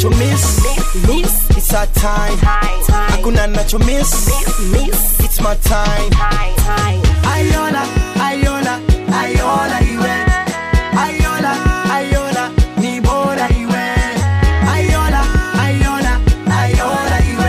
nacho miss miss it's our time time time hakuna nacho miss miss it's my time time time Ayola, Ayola, Ayola iwe. Ayola, Ayola, ni bora iwe. Ayola, Ayola, Ayola iwe.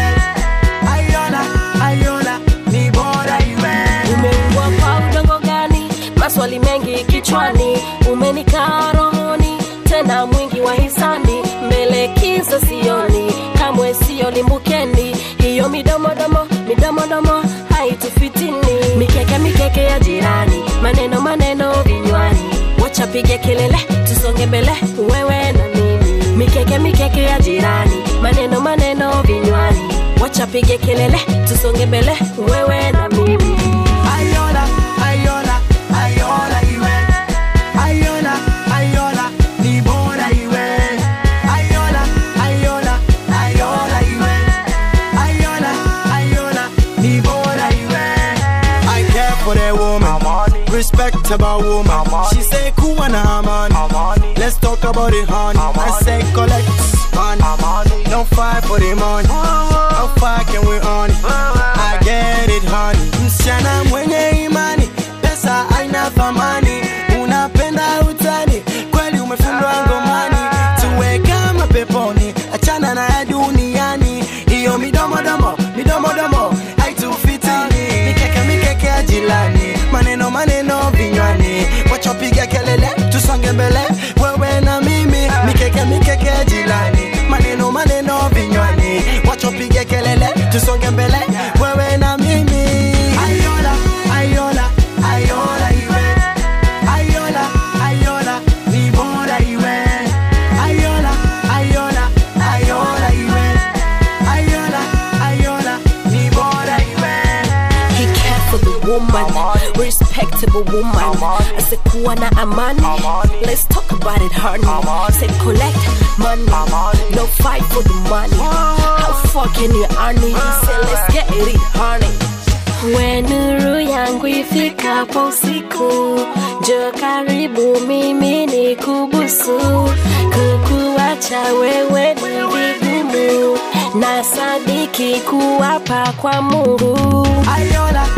Ayola, Ayola, ni bora iwe. umeumbwa kwa udongo gani maswali mengi kichwani umenikaa rohoni tena mwingi wa hisani mbele kiza sioni kamwe sio limbukeni hiyo midomodomo midomodomo haitufitini mikeke mikeke ya jirani maneno maneno vinywani wachapige kelele tusonge mbele wewe na mimi mikeke mikeke ya jirani maneno maneno vinywani wachapige kelele tusonge mbele wewe na mimi Ayola, Ayola, Ayola iwe. Ayola, Ayola, ni bora iwe. Ayola, Ayola, Ayola iwe. Ayola, Ayola, ni bora iwe. I care for the woman, respectable woman. She say kuwa na amani. Let's talk about it, honey. I say collect money. Don't fight for the money. How far can we earn it? I get it, honey. Msichana mwenye imani, pesa haina thamani. Unapenda utani, kweli umefundwa ngomani. Tuwe kama peponi, achana na ya duniani. Hiyo midomodomo, midomodomo haitufitini. Mikeke mikeke ya jilani, maneno maneno vinywani. Wachopiga kelele, tusonge mbele, wewe na mimi. Mikeke mikeke ya jilani, maneno maneno vinywani. Wachopiga kelele, tusonge mbele, wewe na mimi. Ayola, ayola, ayola iwe. Ayola, ayola, ni bora iwe. Ayola, ayola, ayola iwe. Ayola, ayola, ni bora iwe. He cared for the woman, respectable woman. I said, kuwa na amani. Let's talk about it, honey. Say collect money, no fight for the money. How far can you earn it? He said, let's get it, honey. We nuru yangu ifikapo usiku, njoo karibu mimi ni kubusu. Kukuacha wewe ni vigumu, na sadiki kuwapa kwa Mungu. Ayola,